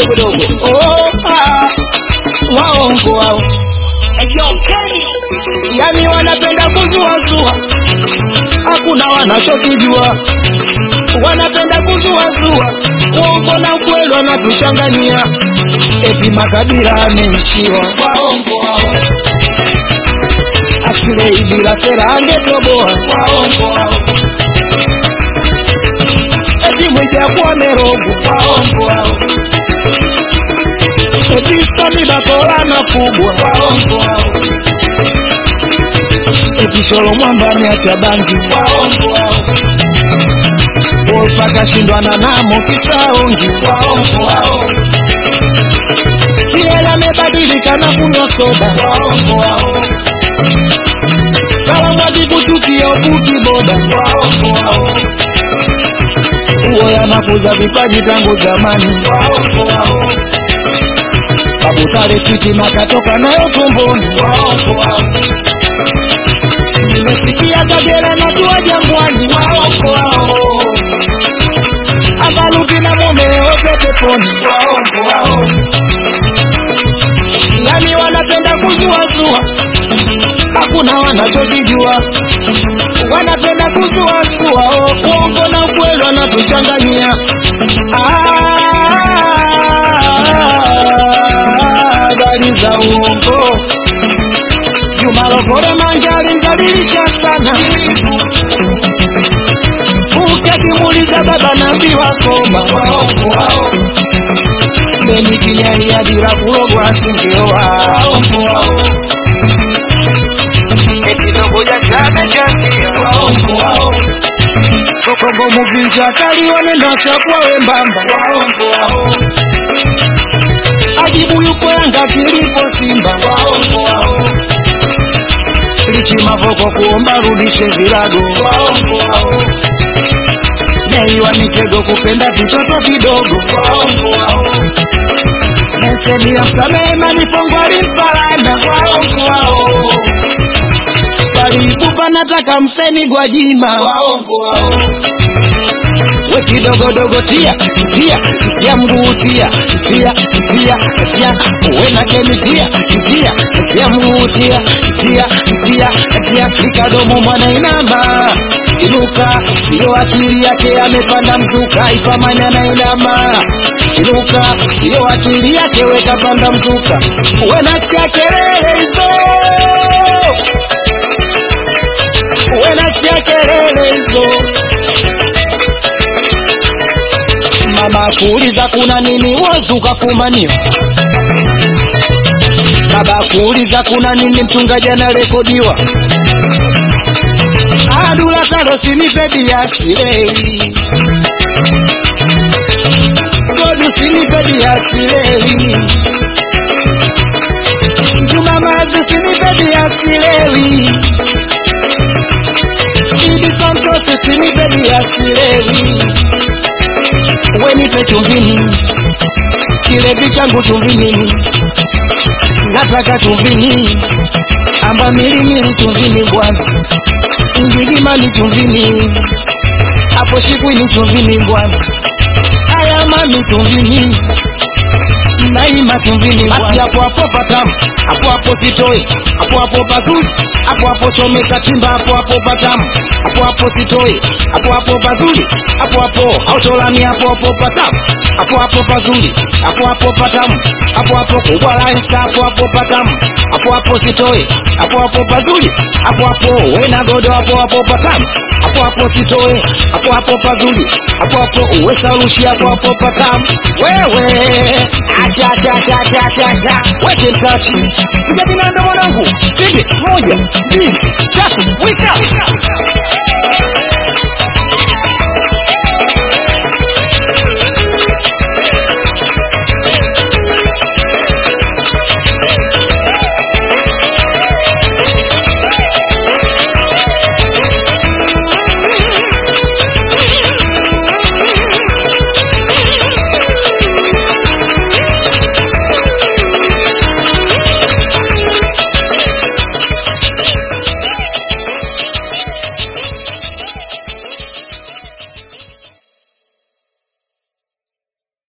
kidogodogo oh, ah, waongo wao yani wanapenda kuzuazua hakuna wanachokijua wanapenda kuzuazua uongo na ukweli wanatuchanganyia eti makabila ameishiwa waongo wao asile bila sera angetoboa waongo wao eti mwijakuwa merogo waongo wao eti samibakola na kubwa waongo wao eti sholo mwamba ameacha bangi waongo wao Wolfa kashindwana namo kisaongi waongo wao Kiela amebadilika na kunywa soda waongo wao Kalamwaji kuchukia uputi boda waongo wao Uo yanakuza vipaji tangu zamani waongo wao Babu Tale titi makatoka nayo tumboni waongo wao Nimesikia Kagera na tua jangwani waongo wao Avaluti na mume wote peponi waongo wao Yani wanapenda kuzuazua hakuna wanachokijua wanapenda kuzuazua oh, uongo na ukweli wanatuchanganyia Ah, habari za uongo Juma Lokole manjari mdhalilisha sana ukimuuliza baba naambiwa koma waongo wao Beni kinyaia bila kulogwa asingeoa waongo wao eti dogo jachana chatia waongo wao kokongo muvinja kali wanenda chakuwa wembamba waongo wao ajibu yuko yanga kilipo simba waongo wao lichi mavoko kuomba rudishe virago waongo wao Neiwa mitego kupenda vitoto vidogo waongo wao Meseni ya msamehe manifongo alimpalana waongo wao Balipupa nataka mseni Gwajima waongo wao we kidogodogo tia tia tia mguu tia tia tia tia we na kemi tia tia tia mguu tia tia tia tia ikadomo mwana inama inuka sio akili yake amepanda mzuka ipamanya na inama inuka sio akili yake weka panda mzuka we nasikia kelele hizo we nasikia kelele hizo mama kuuliza kuna nini wozu kafumaniwa baba kuuliza kuna nini mchungaji anarekodiwa adula talo sinipe biasilewi godu sinipe biasilewi jumamazi sinipe biasilewi idi santosi sinipe biasilewi wenipe chumvini kilevi changu chumvini nataka chumvini amba milimili chumvini bwana ngigimani chumvini hapo shikwini chumvini bwana aya mami chumvini naima chumvini basi hapo hapo patamu hapo hapo sitoi hapo hapo pazuri hapo hapo chomeka timba hapo hapo patamu hapo hapo sitoi hapo hapo pazuri hapo hapo autolami hapo hapo patamu hapo hapo pazuri hapo hapo patamu hapo hapo kubwa laisa hapo hapo patamu hapo hapo sitoi hapo hapo pazuri hapo hapo wena godo hapo hapo patamu hapo hapo sitoi hapo hapo pazuri hapo hapo uwesa rushi hapo hapo patamu wewe acha acha acha acha acha acha weke mtachi kuja binando mwanangu pige moja mbili tatu wika